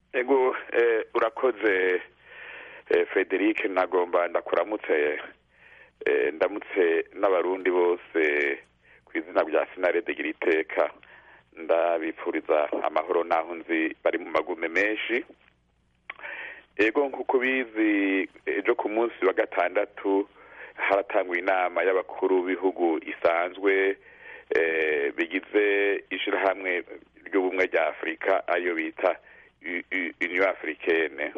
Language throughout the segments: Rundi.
ego urakoze frederic nagomba ndakuramutse ndamutse n'abarundi bose ku izina rya sinarede gira iteka ndabipfuriza amahoro n'aho nzi bari mu magume menshi ego nk'uko bizi ejo ku munsi wa gatandatu haratangwa inama y'abakuru b'ibihugu isanzwe bigize ishyirahamwe ry'ubumwe rya afurika ariyo bita uniyo afurikene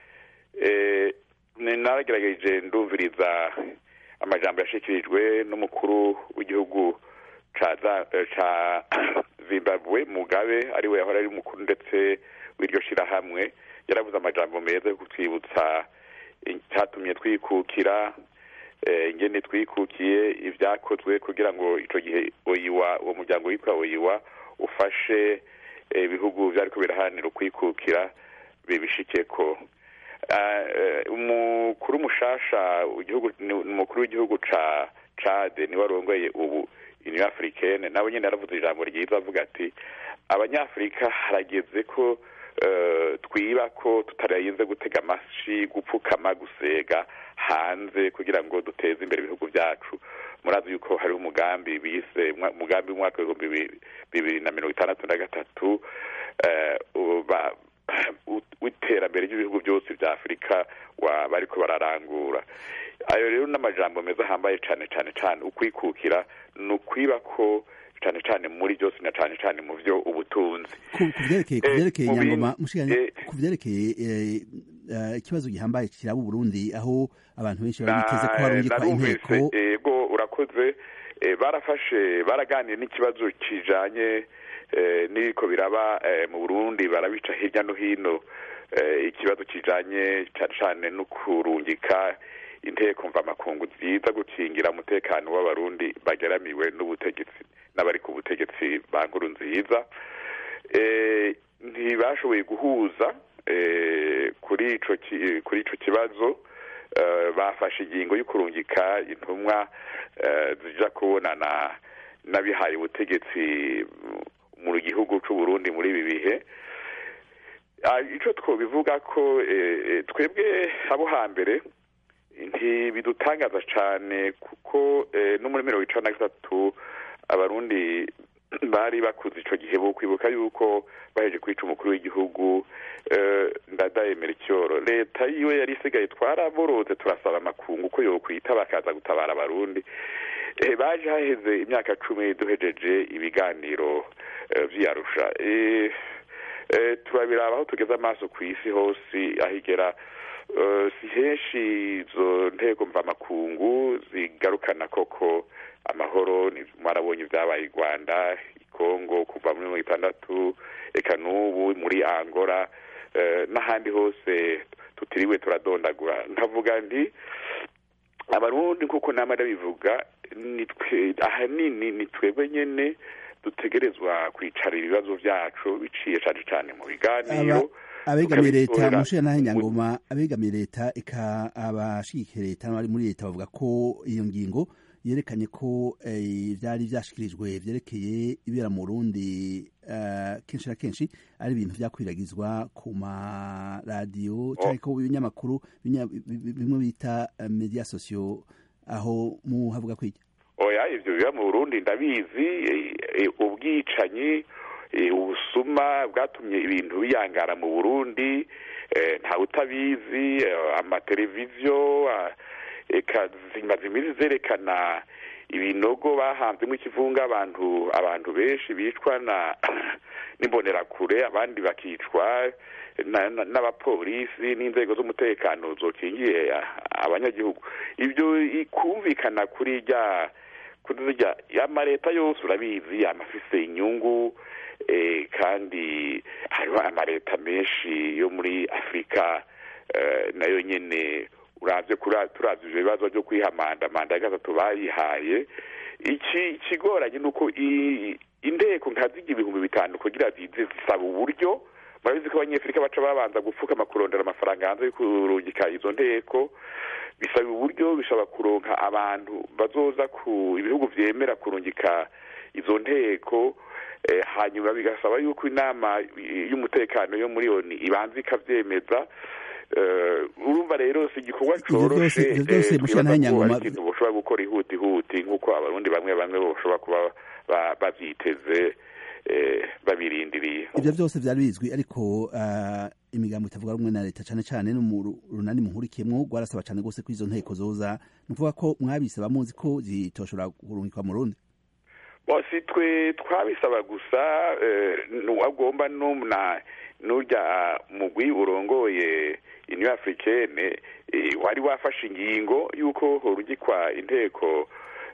naragerageje ndumviriza amajambo yashyikirijwe n'umukuru w'igihugu ca zimbabwe mugabe ariwe yahora ari umukuru ndetse w'iryo shyirahamwe yaravuze amajambo meza yo kutwibutsa icyatumye twikukira ingene twikukiye ibyakozwe kugira ngo icyo gihe oyiwa uwo muryango witwa oyiwa ufashe ibihugu byari biraharanira ukwikukira bibishikeko umukuru mushasha umukuru w'igihugu ca cade niwe arongoye ubu uniyo afurikene nawe nyine yaravuze ijambo ryiza avuga ati abanyafurika harageze ko twiba ko tutarayize gutega amashi gupfukama gusega hanze kugira ngo duteze imbere ibihugu byacu murazi yuko hariho umugambi bise umugambi w'umwaka w'ibihumbi bibiri na mirongo itandatu na gatatu w'iterambere ry'ibihugu byose bya afurika bariko bararangura ayo rero n'amajambo meza ahambaye cyane cyane cyane ukwikukira ni ukwiba ko cyane cyane muri byose na cyane cyane mu byo ubutunzi ku byerekeye nyangoma ku byerekeye ikibazo gihambaye kiraba uburundi aho abantu benshi bari biteze ko harungikwa inteko yego urakoze barafashe baraganiye n'ikibazo kijanye n'ibiko biraba mu burundi barabica hirya no hino ikibazo kijanye cyane cyane no kurungika inteko mvamakungu nziza gukingira umutekano w'abarundi bageramiwe n'ubutegetsi n'abari ku butegetsi ba nkuru nziza ntibashoboye guhuza kuri ico kuri ico kibazo bafashe ingingo yo kurungika intumwa zija kubonana n'abihaye ubutegetsi mu gihugu c'u Burundi muri ibi bihe ico twobivuga ko twebwe abo hambere ntibidutangaza cyane kuko no muri mirongo icana na gatatu abarundi bari bakuze icyo gihe bo kwibuka yuko baheje kwica umukuru w'igihugu ndadayemera icyoro leta yiwe yari isigaye twaraboroze turasaba amakungu ko yokwita bakaza gutabara abarundi baje haheze imyaka cumi duhejeje ibiganiro vy'iyarusha turabiraba aho tugeze amaso ku isi hose aho igera si henshi izo ntego mvamakungu zigarukana koko amahoro mwarabonye ibyabaye i rwanda i kongo kuva muri mirongo itandatu reka n'ubu muri angola n'ahandi hose tutiriwe turadondagura nkavuga nti abarundi nk'uko nama ndabivuga ahanini ni twebwe nyine dutegerezwa kwicara ibibazo byacu biciye cyane cyane mu biganiro abegamiye leta mushiya naho nyangoma abegamiye leta eka abashigikiye leta n'abari muri leta bavuga ko iyo ngingo yerekanye ko byari byashikirijwe byerekeye ibera mu Burundi kenshi na kenshi ari ibintu byakwiragizwa ku maradiyo cyangwa ko ibinyamakuru bimwe bita media sosiyo aho muhavuga kwiki oya ibyo biba mu Burundi ndabizi ubwicanyi ubusuma bwatumye ibintu biyangara mu burundi ntawe utabizi amateleviziyo zimaze iminsi zerekana ibinogo bahanzemo ikivunga abantu abantu benshi bicwa n'imbonerakure abandi bakicwa n'abapolisi n'inzego z'umutekano zokingiye abanyagihugu ibyo kumvikana kuri rya kuri rya amaleta yose urabizi amafise inyungu kandi hariho amaleta menshi yo muri afurika nayo nyine urabye turavye ivyo bibazo vyo kwihamandamanda ya gatatu bayihaye iki ikigoranye ni uko inteko nka zirya ibihumbi bitanu kugira zize zisaba uburyo murabizi ko abanyafurika baca babanza gupfukama kurondera amafaranga hanze yo kurungika izo nteko bisaba uburyo bishobora kuronka abantu bazoza ku ibihugu vyemera kurungika izo nteko hanyuma bigasaba yuko inama y'umutekano yo muri oni ibanza ikabyemeza urumva rero si igikorwa coroshe ikintu boshobora gukora ihuti huti nk'uko abarundi bamwe bamwe boshobora kuba bavyiteze babirindiriye ibyo byose byari bizwi ariko imigambo itavuga rumwe na leta cyane cyane no mu runani muhurikiyemwo rwarasaba cyane rwose ko izo nteko zoza ni ukuvuga ko mwabisaba muzi ko zitoshobora kurungikwa mu rundi si twe twabisaba gusa agomba n'urya mugwi urongoye uniyo afurikene wari wafashe ingingo y'uko horugikwa inteko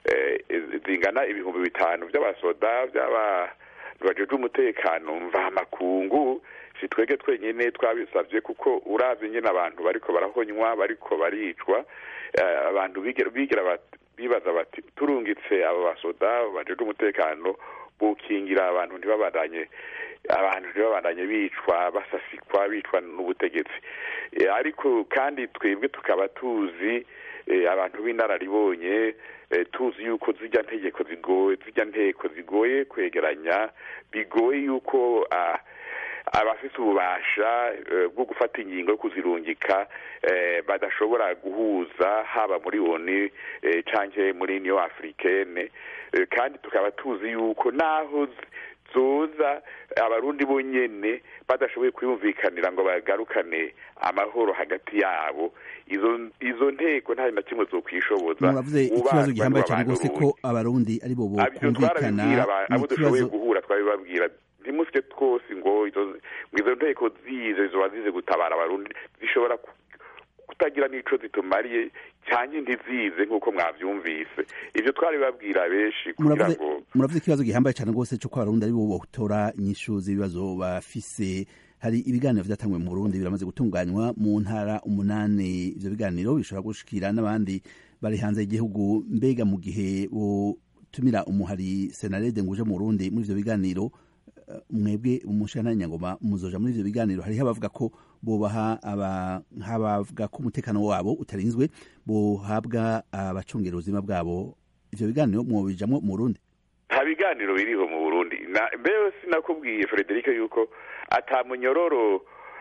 zingana ibihumbi bitanu by'abasoda by'aba bajeje umutekano mvamakungu si twege twenyine twabisabye kuko uravye nyine abantu bariko barahonywa bariko baricwa abantu bigira bibaza bati turungitse abo basoda bajeje umutekano bukingira abantu ntibabandanye abantu ntibabandanye bicwa basasikwa bicwa n'ubutegetsi ariko kandi twebwe tukaba tuzi abantu b'inararibonye tuzi yuko zijya ntegeko zigoye zijya nteko zigoye kwegeranya bigoye yuko abafite ububasha bwo gufata ingingo yo kuzirungika badashobora guhuza haba muri oni cyangwa muri niyo afurikene kandi tukaba tuzi yuko naho zoza abarundi bonyene badashoboye kwiyumvikanira ngo bagarukane amahoro hagati yabo izo izo nteko nta na kimwe zo kwishoboza muravuze ikibazo gihambaye cyane rwose ko abarundi ari bo bokumvikana abo dushoboye guhura twabibabwira ntimusike twose ngo izo nteko zize ziba zize gutabara abarundi zishobora kutagira n'ico zitumariye cyangwa ntizize nk'uko mwavyumvise ivyo twari babwira benshi kugira ngo muravuze ikibazo gihambaye cyane rwose cyo ko abarundi ari bo botora inyishu z'ibibazo bafise hari ibiganiro vyatangwe mu Burundi biramaze gutunganywa mu ntara umunani ivyo biganiro bishobora gushikira n'abandi bari hanze y'igihugu mbega mu gihe botumira umuhari senarede nguje mu Burundi muri ivyo biganiro mwebwe umushana nyangoma muzoja muri ivyo biganiro hariho abavuga ko bobaha nk'abavuga ko umutekano wabo utarinzwe bohabwa abacungera ubuzima bwabo ivyo biganiro mwobijamwo mu Burundi nta biganiro biriho mu Burundi mbere sinakubwiye Frederic yuko ata munyororo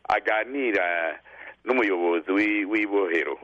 aganira n'umuyobozi w'ibohero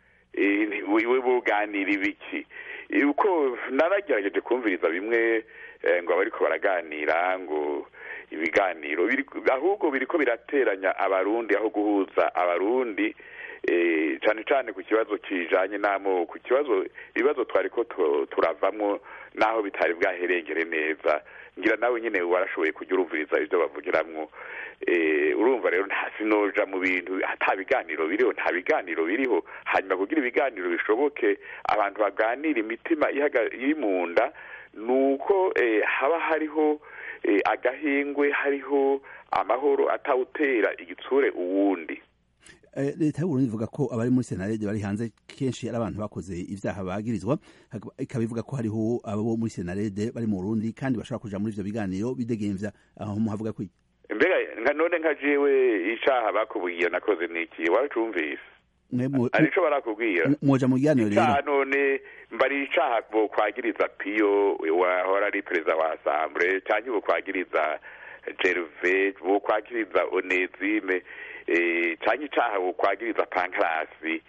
we buganira ibiki uko naragerageje kumviriza bimwe ngo abariko baraganira ngo ibiganiro ahubwo biriko birateranya abarundi aho guhuza abarundi cyane cyane ku kibazo kijanye n'amoko ku kibazo ibibazo twariko turavamwo naho bitari bwaherengere neza ngira nawe nyine warashoboye kujya urumviriza ibyo bavugiramwo urumva rero nta sinoja mu bintu ata biganiro biriho nta biganiro biriho hanyuma kugira ibiganiro bishoboke abantu baganira imitima iri mu nda ni uko haba hariho agahingwe hariho amahoro atawutera igitsure uwundi leta y'uburundi ivuga ko abari muri senarede bari hanze kenshi ari abantu bakoze ivyaha bagirizwa ikaba ivuga ko hariho abo muri senarede bari mu burundi kandi bashobora kuja muri ivyo biganiro bidegemvya aho muhavuga kwiki mbega none nka jewe icaha bakubwiye nakoze niki waracumvise arico barakubwira mwoja mu biganiro rero none mbari icaha bokwagiriza piyo wahora ari perezida wa assemble canke bokwagiriza gerve bokwagiriza onezime cyangwa icyaha bukwagiriza pankarasi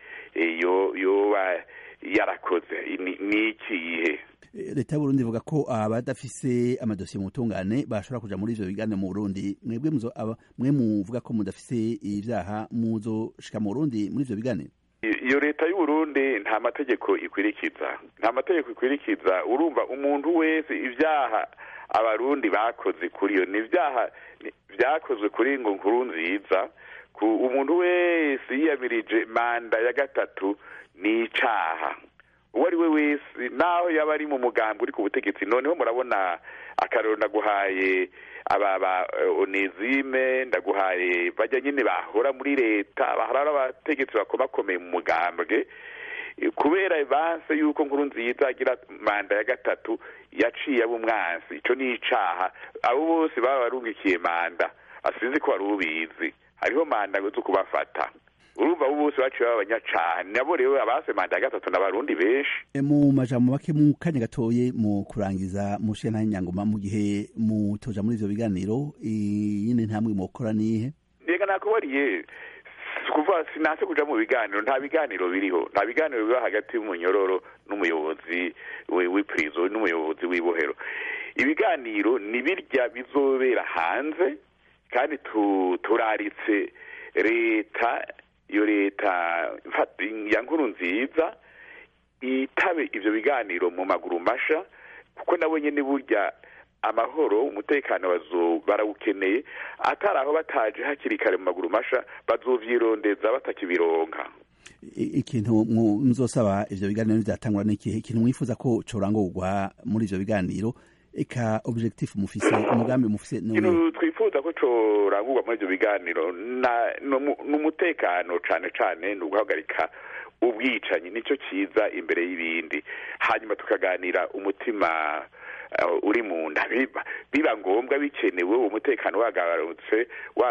yoba yarakoze ni ikihe leta y'uburundi ivuga ko abadafise amadosiye mu butungane bashobora kuja muri ivyo biganiro mu burundi mwebwe mwe muvuga ko mudafise ibyaha muzoshika mu burundi muri ivyo biganiro iyo leta y'uburundi nta mategeko ikwirikiza nta mategeko ikwirikiza urumva umuntu wese ibyaha abarundi bakoze kuri iyo ni ibyaha byakozwe kuri ngo nkuru nziza umuntu wese yiyamirije manda ya gatatu ni icaha uwo ari we wese naho yaba ari mu mugambi uri ku butegetsi noneho murabona akarero ndaguhaye aba ba onezime ndaguhaye bajya nyine bahora muri leta bahora ari abategetsi bakomakomeye mu mugambwe kubera banse yuko nkuru nziza agira manda ya gatatu yaciye abo umwansi icyo ni icaha abo bose baba barungikiye manda asizi ko wari ubizi hariho manda zo kubafata urumva abo bose baciye babanya cane nabo rero abase manda ya gatatu n'abarundi benshi mu majambo make mu kanya gatoye mu kurangiza mushiya nta nyangoma mu gihe mutoja muri ivyo biganiro iyindi ntambwe mukora nihe reka nakubariye kuva sinase kuja mu biganiro nta biganiro biriho nta biganiro biba hagati y'umunyororo n'umuyobozi w'iprizo n'umuyobozi w'ibohero ibiganiro ni birya bizobera hanze kandi turaritse leta iyo leta ya nkuru nziza itabe ivyo biganiro mu maguru masha kuko nabo nyene burya amahoro umutekano barawukeneye atari aho bataje hakiri kare mu maguru masha bazovyirondeza batakibironka ikintu muzosaba ivyo biganiro vyatangura n'ikihe ikintu mwifuza ko corangurwa muri ivyo biganiro eka objectif mufise umugambi mufise ikintu twifuza ko corangurwa muri ivyo biganiro n'umutekano cane cane ni uguhagarika ubwicanyi nicyo kiza imbere y'ibindi hanyuma tukaganira umutima uri mu nda biba ngombwa bikenewe uwo mutekano wagarutse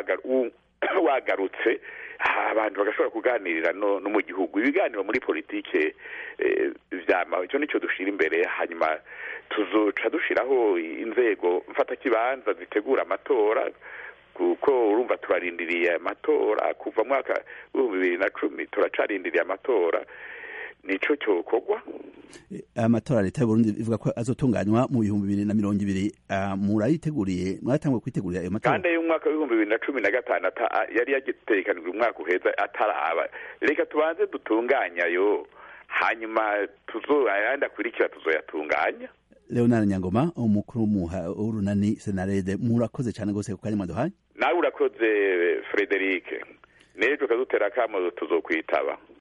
wagarutse abantu bagashobora kuganirira no mu gihugu ibiganiro muri politike vyama icyo nicyo dushira imbere hanyuma tuzoca dushiraho inzego mfatakibanza zitegura amatora kuko urumva turarindiriye amatora kuva mwaka w'ibihumbi bibiri na cumi turacarindiriye amatora nico cyokorwa amatora leta y'uburundi ivuga ko azotunganywa mu bihumbi bibiri na mirongo ibiri murayiteguriye mwatanguye kwitegurira ayo matora kandi y'umwaka w'ibihumbi bibiri na cumi na gatanu yari yagitegekanijwe umwaka uheza ataraba reka tubanze dutunganya yo hanyuma tuzo ayandi akurikira tuzoyatunganya leonard nyangoma umukuru w'urunani senarede murakoze cyane rwose ku kanya mwaduhaye nawe urakoze frederic n'ejo ukadutera akamo tuzokwitaba